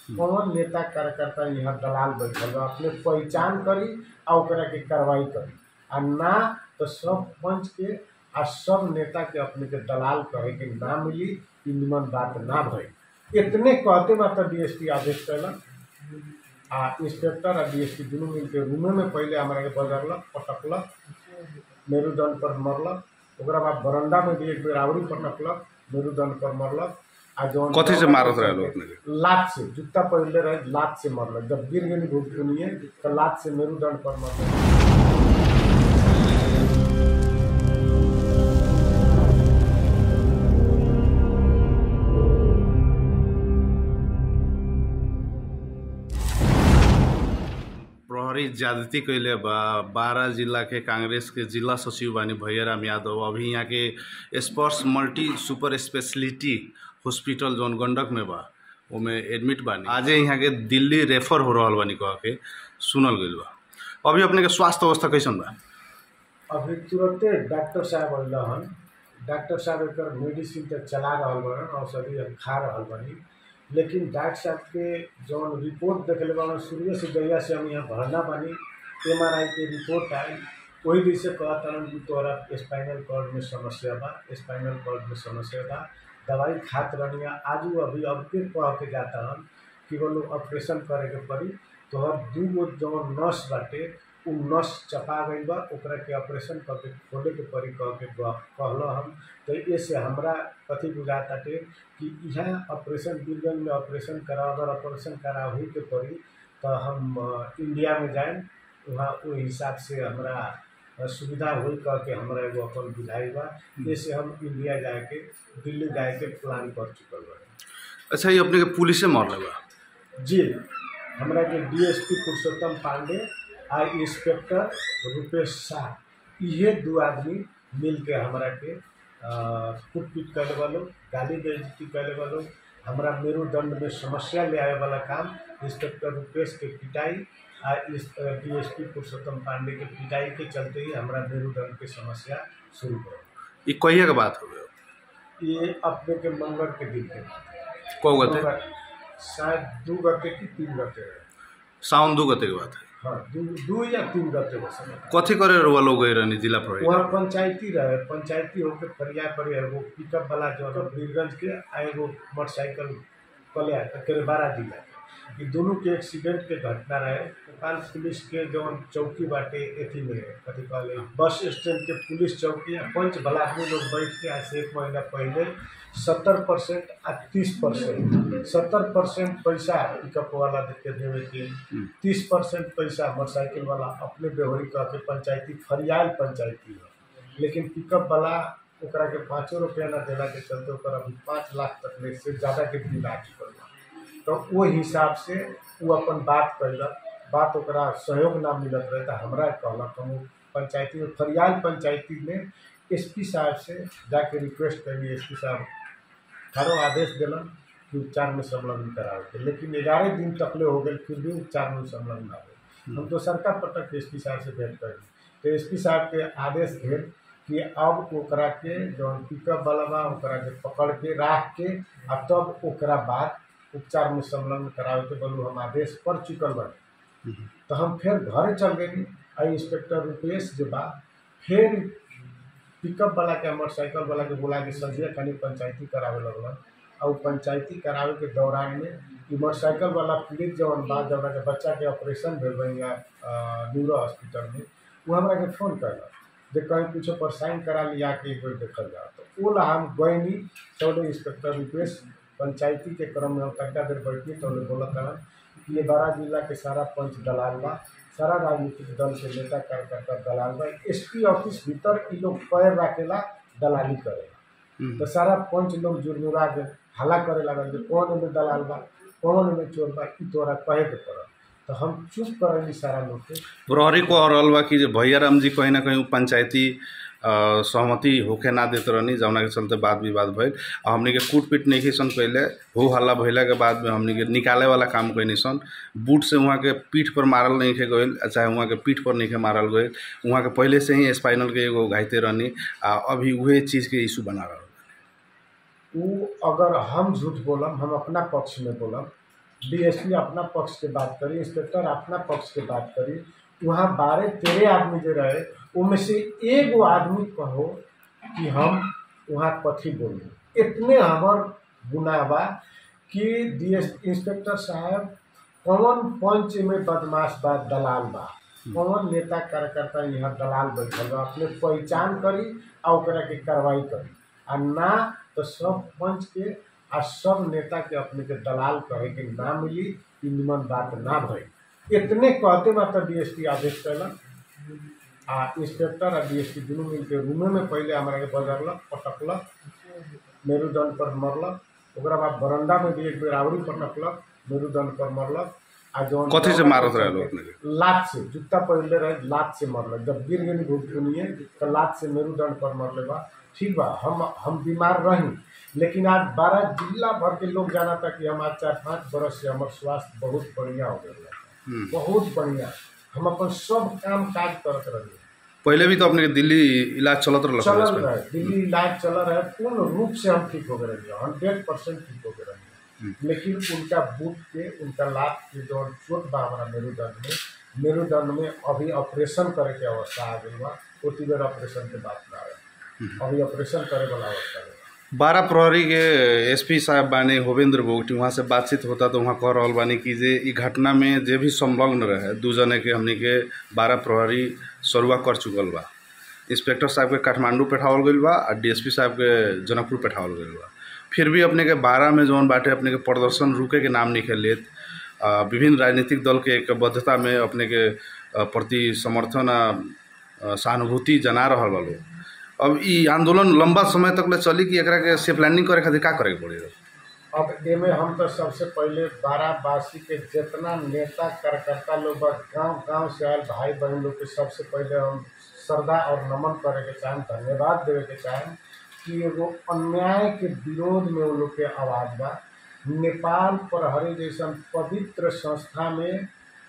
कौन नेता कार्यकर्ता यहाँ दलाल बैठल बा अपने पहचान करी आ ओकरा के कार्रवाई करी आ ना तो सब पंच के आ सब नेता के अपने के दलाल कहे के ना मिली ई निमन बात ना भई इतने कहते मात्र डीएसपी आदेश कैलक आ इंस्पेक्टर आ डीएसपी दुनू मिलके रूमे में पहले हमारा के बजरलक पटकलक मेरुदंड पर मरलक ओकरा बाद बरंडा में भी एक बेर आवरी पटकलक मेरुदंड पर मरलक आ जौन कथी से मारत रहे लोग अपने के लात से जूता पहले रहे लात से मरलक जब गिर गेली भुगतुनिए तो लात से मेरुदंड पर मरलक प्रहरी ज्यादती कैले बा बारह जिला के कांग्रेस के जिला सचिव बानी भैयाराम यादव अभी यहाँ के स्पर्श मल्टी सुपर स्पेशलिटी हॉस्पिटल जौन गंडक में बा ओमे एडमिट बानी आजे यहाँ के दिल्ली रेफर हो रहल बानी कह के सुनल गइल बा अभी अपने के स्वास्थ्य अवस्था कैसन बा अभी तुरंते डॉक्टर साहब अइल हन डॉक्टर साहब एकर मेडिसिन तो चला रहल बड़न औषधि हम खा रहल बानी लेकिन डॉक्टर साहब के जौन रिपोर्ट देखले बा शुरू से जहिया से हम यहाँ भरना बानी एम आर आई के रिपोर्ट आई वही दिन से कहत हन कि तोहरा स्पाइनल कॉर्ड में समस्या बा स्पाइनल कॉर्ड में समस्या बा दवाई खात रहनी आजू अभी अब के कह के जाता हन कि बोलो ऑपरेशन करे के पड़ी तोहर दू गो जौन नस बाटे उ नस चपा गई बा ओकरा के ऑपरेशन करके खोले के पड़ी कह के कहल हम तो ये से हमरा कथी बुझाताटे कि यहाँ ऑपरेशन बीरगंज में ऑपरेशन करा अगर ऑपरेशन करा हुई के पड़ी तो हम अ, इंडिया में जाए वहाँ ओहि हिसाब से हमरा अ, सुविधा हुई कह के हमरा एगो अपन बुझाई बा जैसे हम इंडिया जाए के दिल्ली जाए के प्लान कर चुकल बा अच्छा ये अपने के पुलिसे मरले बा जी हमरा के डीएसपी पुरुषोत्तम पांडे आ इंस्पेक्टर रुपेश शाह इहे दू आदमी मिल के हमरा के कूट पीट करे वालो गाली बेइज्जती करे वालो हमरा मेरुदंड में समस्या ले आवे वाला काम इंस्पेक्टर रुपेश के पिटाई आ डीएसपी पुरुषोत्तम पांडे के पिटाई के चलते ही हमरा मेरुदंड के समस्या शुरू हो ये कहिया के बात हो गया ये अपने के मंगल के दिन के कौ गते शायद दू गते की तीन गते रहे सावन दू गते के बात है हाँ दू दू या तीन गते हो समय कथी करे रुआ लोग गए रहनी जिला प्रहरी वहाँ पंचायती रहे पंचायती होके फरिया पर एगो पिकअप वाला जो है बीरगंज के आ एगो मोटरसाइकिल कले करे बारह जिला के ई दोनों के एक्सीडेंट के घटना रहे नेपाल पुलिस के जौन चौकी बाटे एथी में कथी कहले बस स्टैंड के पुलिस चौकी आ पंच भला आदमी लोग बैठ के आज से एक महीना पहले सत्तर परसेंट आ तीस परसेंट सत्तर परसेंट पैसा पिकअप वाला के देवे के तीस परसेंट पैसा मोटरसाइकिल वाला अपने बेहोरी कह के पंचायती फरियाल पंचायती है लेकिन पिकअप वाला ओकरा के पाँचो रुपया ना देला के चलते ओकरा अभी पाँच लाख तक ले से ज़्यादा के बिल आ चुकल बा तो वो हिसाब से वो अपन बात कैलक बात ओकरा सहयोग ना मिलत रहे तो हमरा कहलक हम पंचायती में फरियाल पंचायती में एसपी साहब से जाके रिक्वेस्ट करी एसपी साहब थारो आदेश दिलन कि उपचार में संलग्न करावे के लेकिन ग्यारह दिन तकले हो गए फिर भी उपचार में संलग्न ना हो हम तो सरकार पटक एस पी साहब से भेंट करी तो एस पी साहब के आदेश भेल कि अब ओकरा के जौन पिकअप वाला बा ओकरा के पकड़ के राख के आ तब ओकरा बाद उपचार में संलग्न करावे के बोलू हम आदेश पढ़ चुकल बानी तो हम फिर घरे चल गई आ इंस्पेक्टर रुपेश जो बा फिर पिकअप वाला के मोटरसाइकिल वाला के बोला के संजय कनी पंचायती करावे लगलन और उ पंचायती करावे के दौरान में ई मोटरसाइकिल वाला पीड़ित जवन बा जवना के बच्चा के ऑपरेशन भेल बा यहाँ न्यूरो हॉस्पिटल में वो हमरा के फोन करलक जे कहीं कुछो पर साइन करा लिया के एक बेर देखल जाओ तो वो ला हम गईनी तौले इंस्पेक्टर रुपेश पंचायती के क्रम में हम तनिका देर बैठी तौले बोलत रहन कि ये बारह जिला के सारा पंच दलाल बा सारा राजनीतिक दल के नेता कार्यकर्ता दलाल बा एसपी ऑफिस भीतर ई लोग पैर रखेला दलाली करेला तो सारा पंच लोग जुर्मुरा के हल्ला करे लागल जे कौन एमे दलाल बा कौन एमे चोर बा ई तोरा कहे के पड़ल तो हम चुप करेली सारा लोग के प्रहरी को और रहल बा कि जे भैयाराम जी कहीं ना कहीं उ पंचायती अ, सहमति होके ना देत रहनी जौना के चलते वाद विवाद भइल आ हमनी के कूट पीट नहीं सन कैले हो हल्ला भइला के बाद में हमनी के निकाले वाला काम कैनी सन बूट से वहाँ के पीठ पर मारल नहीं के गइल आ चाहे वहाँ के पीठ पर नहीं के मारल गइल वहाँ के पहले से ही स्पाइनल के एगो घाइते रहनी आ अभी उहे चीज़ के इशू बना रहल उ अगर हम झूठ बोलम हम अपना पक्ष में बोलम डीएसपी अपना पक्ष के बात करी इंस्पेक्टर अपना पक्ष के बात करी वहाँ बारह तेरह आदमी जो रहे उनमें से एगो आदमी कहो कि हम वहाँ कथी बोली इतने हमर गुनाह बा कि डीएस इंस्पेक्टर साहब कौन पंच में बदमाश बा दलाल बा कौन नेता कार्यकर्ता यहाँ दलाल बैठल बा अपने पहचान करी आ ओकरा के कार्रवाई करी आ ना तो सब पंच के आ सब नेता के अपने के दलाल कहे के ना मिली ई निमन बात ना भई इतने कहते मात्र डीएसपी आदेश कैलन आ इंस्पेक्टर आ डीएसपी दुनू मिल के रूमे में पहले हमारा के बजरलक पटकलक मेरुदंड पर मरलक ओकरा बाद बरंडा में भी एक बेर आवरी पटकलक मेरुदंड पर मरलक आ जौन कथी से मारत रहे लोग अपने के लात से जूता पहनले रहे लात से मरलक जब गिर गेली भूखुनिए तो लात से मेरुदंड पर मरले बा ठीक बा हम हम बीमार रही लेकिन आज बारह जिला भर के लोग जाना था कि हम आज चार पाँच बरस से हमार स्वास्थ्य बहुत बढ़िया हो गया हम्म। बहुत बढ़िया हम अपन सब काम काज करत रही पहले भी तो अपने के दिल्ली इलाज चलत रहल चलल हॉस्पिटल। रहे दिल्ली इलाज चल रहे पूर्ण रूप से हम ठीक हो गए रहिए हंड्रेड परसेंट ठीक हो गए रहिए लेकिन उनका बूट के उनका लात के जो चोट बा हमारा मेरुदंड में मेरुदंड में अभी ऑपरेशन करे के अवस्था आ गई बा ओती बेर ऑपरेशन के बात ना आवे अभी ऑपरेशन करे वाला अवस्था है बारह प्रहरी के एसपी साहब बानी होवेंद्र बोगटी वहाँ से बातचीत होता तो वहाँ कह रहल बानी कि जे ई घटना में जे भी संलग्न रहे दू जने के हमनी के बारह प्रहरी सरुआ कर चुकल बा इंस्पेक्टर साहब के काठमांडू पेठावल गईल बा आ डीएसपी साहब के जनकपुर पेठावल गईल बा फिर भी अपने के बारह में जौन बाटे अपने के प्रदर्शन रुके के नाम नहीं लेत आ, विभिन्न राजनीतिक दल के एकबद्धता में अपने के आ, प्रति समर्थन आ आ, सहानुभूति जना रहल बा लोग अब ई आंदोलन लंबा समय तक ले चली कि एकरा के से प्लानिंग करे खातिर का करे के पड़ी अब एमे हम तो सबसे पहले बाराबासी के जितना नेता कार्यकर्ता लोग बा गांव गांव से आयल भाई बहन लोग के सबसे पहले हम श्रद्धा और नमन करे के चाहें धन्यवाद देवे के चाहें कि एगो अन्याय के विरोध में वो लोग के आवाज बा नेपाल प्रहरी जैसन पवित्र संस्था में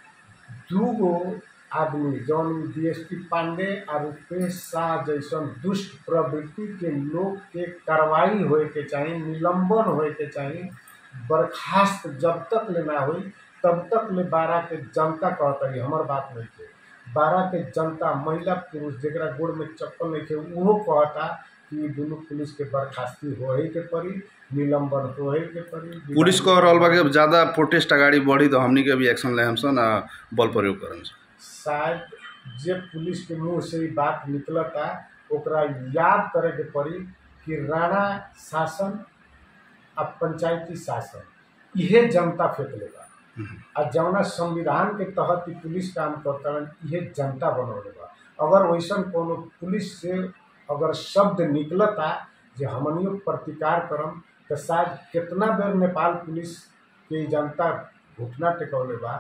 दूगो आदमी जौन डीएसपी पांडे और रुपेश शाह जैसन दुष्ट प्रवृत्ति के लोग के कार्रवाई होए के चाही निलंबन होए के चाही बर्खास्त जब तक ले ना हुई तब तक ले बारह के जनता कहता है हमार बात नहीं थे बारह के जनता महिला पुरुष जरा गोड़ में चप्पल नहीं थे उहो कहता कि दुनू पुलिस के बर्खास्ती होए के पड़ी निलंबन होए के पड़ी पुलिस कह रहल बा कि अब ज्यादा प्रोटेस्ट अगाडि बढ़ी तो हमनी के भी एक्शन ले हमसन आ बल प्रयोग करन सन। शायद जे पुलिस के मुंह से ई बात निकलता ओकरा याद करे के पड़ी कि राणा शासन आ पंचायती शासन इहे जनता फेंकले बा आ जौना संविधान के तहत ई पुलिस काम करता इहे जनता बनौले बा अगर वैसन कोनो पुलिस से अगर शब्द निकलता जे हमनियो प्रतिकार करम तो शायद कितना बेर नेपाल पुलिस के ई जनता घुटना टेकौले बा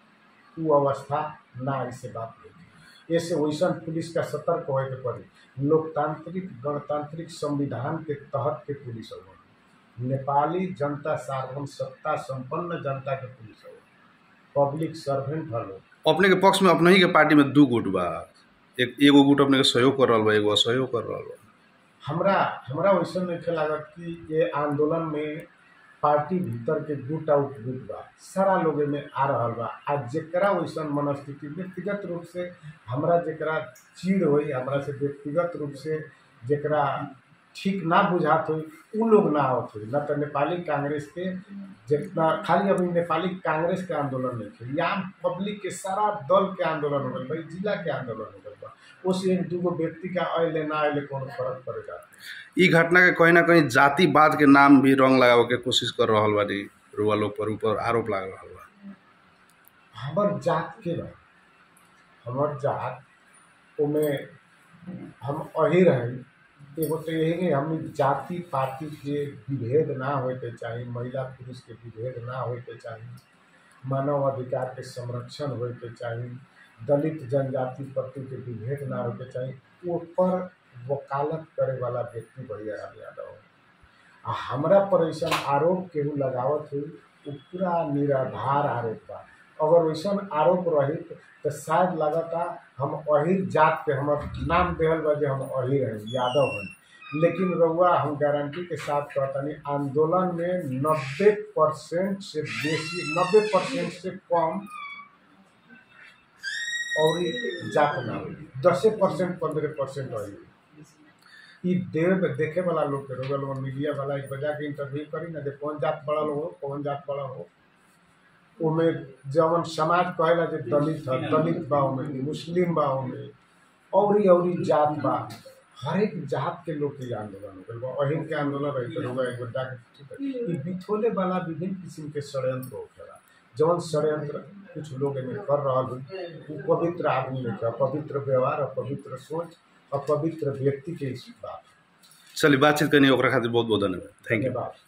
उ अवस्था ना ऐसे बात नहीं ऐसे वैसन पुलिस का सतर्क होए के पड़ी लोकतांत्रिक गणतांत्रिक संविधान के तहत के पुलिस हो नेपाली जनता सार्वभौम सत्ता संपन्न जनता के पुलिस हो पब्लिक सर्वेंट हलो अपने के पक्ष में अपने ही के पार्टी में दू गुट बा एक एगो गुट अपने के सहयोग कर रहल बा एगो असहयोग कर रहल बा हमरा हमरा वैसन नहीं लागत कि ये आंदोलन में पार्टी भीतर के गुट आउट गुट बा सारा लोग में आ रहल बा आ जेकरा वैसन मनस्थिति व्यक्तिगत रूप से हमरा जेकरा चीड़ होई हमरा से व्यक्तिगत रूप से जेकरा ठीक ना बुझात होई उ लोग ना आवत होई ना तो नेपाली कांग्रेस के जितना खाली अभी नेपाली कांग्रेस के आंदोलन नहीं थे या पब्लिक के सारा दल के आंदोलन हो गल भाई जिला के आंदोलन हो गल बा उस एक दूगो व्यक्ति का अले ना अले कोनो फर्क पड़ेगा ई घटना के कहीं ना कहीं जातिवाद के नाम भी रंग लगावे के कोशिश कर रहल बानी रुआ लोग पर ऊपर आरोप लगा रहल बा हमर जात के बा हमर जात ओमे हम अही रही एगो तो यही नहीं हम जाति पाति के विभेद ना होए के चाही महिला पुरुष के विभेद ना होए के चाही मानव अधिकार के संरक्षण होए के चाही दलित जनजाति प्रति के विभेद ना होए के चाही ऊपर वकालत करे वाला व्यक्ति बढ़िया राम यादव है। आ हमरा पर ऐसा आरोप केहू लगावत हुई वो पूरा निराधार आरोप बा अगर वैसन आरोप रही तो शायद लगता हम अहिर जात के हमर नाम देहल बा जे हम अहिर हैं यादव हैं लेकिन रउआ हम गारंटी के साथ कहतनी आंदोलन में नब्बे परसेंट से बेसी नब्बे परसेंट से कम और जात ना होई दसे परसेंट पंद्रह परसेंट होई ई देव देखे वाला लोग के रोगल वो मीडिया वाला एक बजा के इंटरव्यू करी ना जे कौन जात बड़ा हो कौन जात बड़ा हो ओमे जवन समाज कहेला जे दलित है दलित बा ओमे मुस्लिम बा ओमे औरी औरी जात बा हर एक जात के लोग के आंदोलन हो गइल बा अहिन के आंदोलन रही तो होगा एगो जाके ठीक है ई बिथोले वाला विभिन्न किस्म के षड्यंत्र होखेला जवन षड्यंत्र कुछ लोग एमे कर रहल हन उ पवित्र आदमी में का पवित्र व्यवहार और पवित्र सोच और पवित्र व्यक्ति के इस बात चलिए बातचीत करनी ओकरा खातिर बहुत बहुत धन्यवाद थैंक यू धन्यवाद